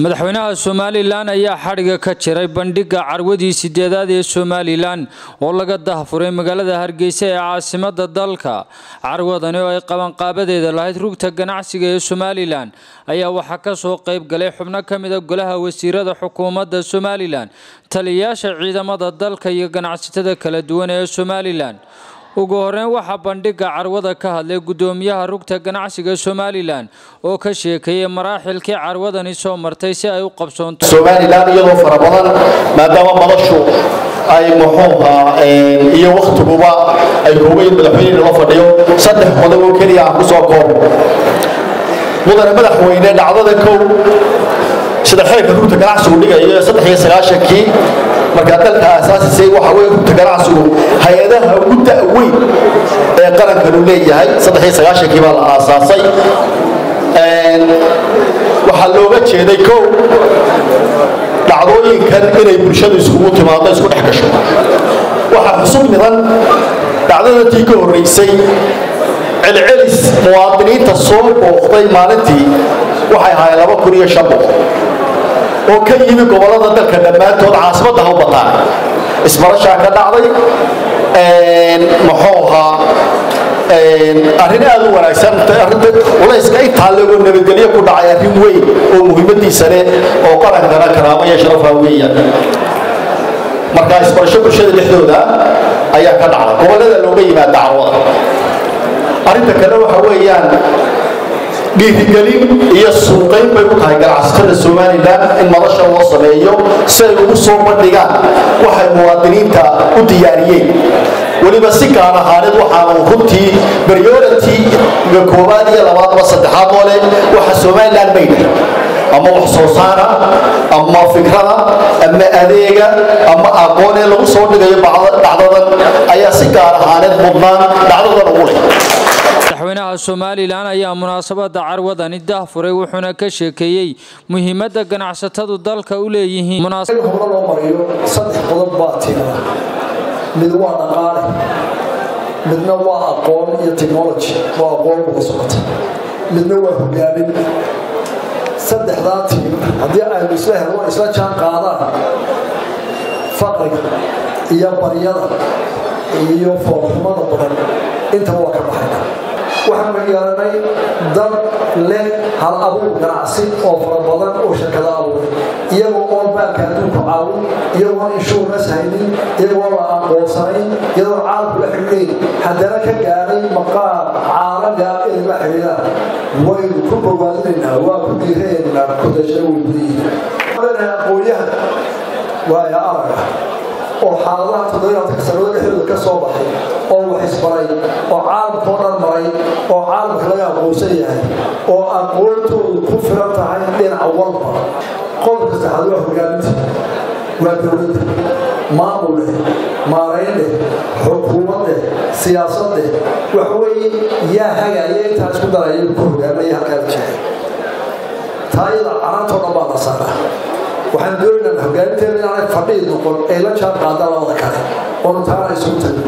madaxweynaha somalilan ayaa xadhiga ka jiray bandhigga carwadii sideedaad ee somalilan oo laga dahfuray magaalada hargeysa ee caasimada dalka carwadani oo ay qabanqaabadeeda lahayd rugta ganacsiga ee somalilan ayaa waxaa kasoo qayb galay xubno ka mida golaha wasiirada xukuumadda somalilan taliyayaasha ciidamada dalka iyo ganacsatada kala duwan ee somalilan ugu horeyn waxaa bandhigga carwada ka hadlay gudoomiyaha rugta ganacsiga somalilan oo ka sheekeeyey maraaxilkii carwadani soo martay si ay u qabsoonto somalilan iyadoo fara badan maadaama madashu ay muxuuha iyo waktiguba ay koobayin madaxweyne loo fadhiyo saddex qodob oo keliya aan kusoo koobo mudane madaxweyne dhacdada kow sida xeerka rugta ganacsigu dhigayo saddex iyo sagaashankii markaa dalka aasaasisay waxa weye rugta ganacsigu hay-adaha ugu da-weyn ee qarankanu leeyahay saddex iyo sagaashankii baa la aasaasay waxaa looga jeeday kow dhacdooyinkan inay bulshadu iskugu timaado isku dhex gasho waxaa xusub midan dhacdadatii ka horreysay celcelis muwaadiniinta soo booqday maalintii waxay ahaayeen laba kun iyo shan boqol oo ka yimi gobolada dalka dhammaantood caasimadda ha u bataan isbarashaa ka dhacday muxuu ahaa arrin aad u wanaagsan culayska intaa legoo nabadgelyo ku dhacay arrin weyn oo muhiimadiisa leh oo qarankana karaamo iyo sharafa weeyaan marka isbarasho bulshada dhexdooda ayaa ka dhacda gobolada looga yimaada carwada arrinta kale waxa weeyaan dhiirigelin iyo suuqayn bay u tahay ganacsatada somalilan in madasha loo sameeyo si ay ugu soo bandhigaan waxay muwaadiniinta u diyaariyeen weliba si gaar ahaaneed waxaanu runtii priority koowaad iyo labaadba saddexaad oo leh waxa somalilan maydha ama wax soo saara ama fikrada ama adeega ama aqoon ee lagu soo dhigayo dhacdadan ayaa si gaar ahaaneed mudnaan dhacdadan ugu leh madaxweynaha somalilan ayaa munaasabada carwadani dahfuray wuxuuna ka sheekeeyey muhiimada ganacsatadu dalka u leeyihiin hore loo mariyo saddex qodob baa tiirada mid waa dhaqaale midna waa aqoon iyo technology waa aqoon uga socota midna waa hogaamin saddexdaa tiir haddii aynu isla helno isla jaan qaadaan faqriga iyo baryada iyo foolxumada badan intaba waa ka baxayna waxaanu yeelanay dad leh hal abuur ganacsi oo fara badan oo shirkado abuuray iyagoo oon baanka adduunku caawin iyagoo inshuurnas haynin iyagoo la aqoonsanayn iyadoo caalamku la xidhiidhayn haddana ka gaadhay maqaam caalamiga inay la xidhiidhaan waynu ku bogaadinaynaa waa ku diiraynaa ku dashay way gudayihiin aqoonyahan waaya araga oo xaaladaha toddobayaadka sanado dhexdooda ka soo baxay oo wax isbaray oo caalamkao dhan maray oo caalamka laga aqoonsan yahay oo aqoontoodu ku filan tahay dhinaca walba qodobka saxaad waa hogaaminta waa dowladda maamul leh maarayn leh xukuumad leh siyaasad leh waxweeye yaa hagaaya intaa isku daraya ku hogaamaya halkaa jeexay taayada canaantoo dhan baa la saaraa waxaan doonaynaa hogaaminteena inaanay fadhiid noqon ay la jaan qaadaan labada kale oonu taana isugu tagin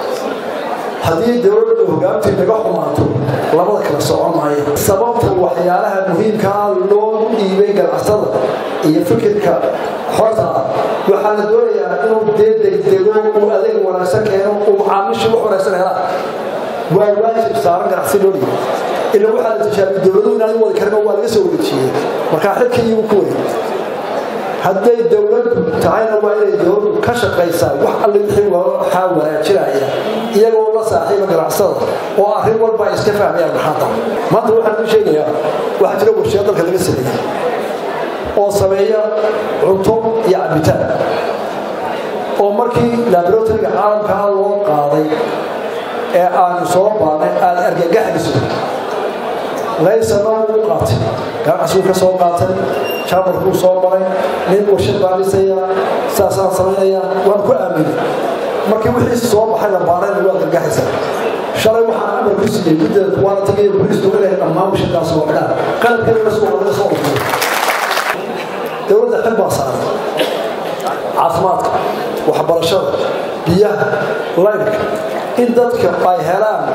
haddii dowladda hogaamintii naga xumaato labada kale socon maayo sababta waxyaalaha muhiimkaa loogu dhiibay ganacsada iyo fikirka xorta ah waxaa la doonayaa inuu dee degdego uu adeeg wanaagsan keeno uu macaamiishii wax wanaagsan helaan waa waajib saaran ganacsi loo dhiibo ila waxaa la tijaabiy dowladuhu inaanay wadi karin oo waa laga soo wareejiyey markaa xilkii iyagu ku wareeg hadday dowladdu tahayna waa inay dowladdu ka shaqaysaa wax alle wixii waxaa wanaajinaya iyagoo la saaxiiba ganacsada oo arrin walba ay iska fahmayaan maxaanta maanta waxaan u sheegayaa waxaa jira warshiya dalka laga sameeyey oo sameeya cunto iyo cabitaan oo markii laboratoryga caalamkaa loo qaaday ee aanu soo baanay aada argagaxdiso laysana uu qaatay ganacsiguu ka soo qaatay jaamarkuu soo maray nin warshad baa dhisaya saasaan samaynaya waan ku aaminay markii wixiisi soo baxay la baarayna waa gargaxaysa shalay waxaan amar ku siiyey guddeeda waana tagaya booliisku inay dhammaan warshadaas oo xidhaan qalabkeeda soo laga soo urtay dowladda xil baa saaran caafimaadka waxbarashada biyaha laydhka in dadka ay helaan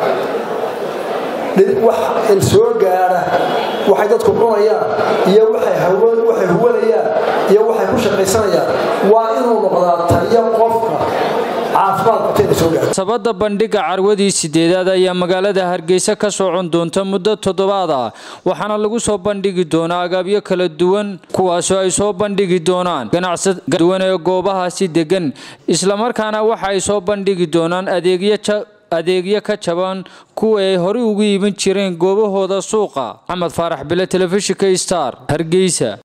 wax soo gaadha waxay dadku cunayaan iyo waxay waxay huwanayaan iyo waxay ku shaqaysanayaan waa inuu noqdaa taliyo qofka sabada bandhiga carwadii sideedaad ayaa magaalada hargeysa ka socon doonta muddo toddobaad ah waxaana lagu soo bandhigi doonaa agaabyo kala duwan kuwaasoo ay soo bandhigi doonaan ganacsada duwan ee goobahaasi degan islamarkaana waxa ay soo bandhigi doonaan adeegyo ka jaban kuwa ay horey ugu iibin jireen goobahooda suuqa maxamed faarax bile telefishinka star hargeysa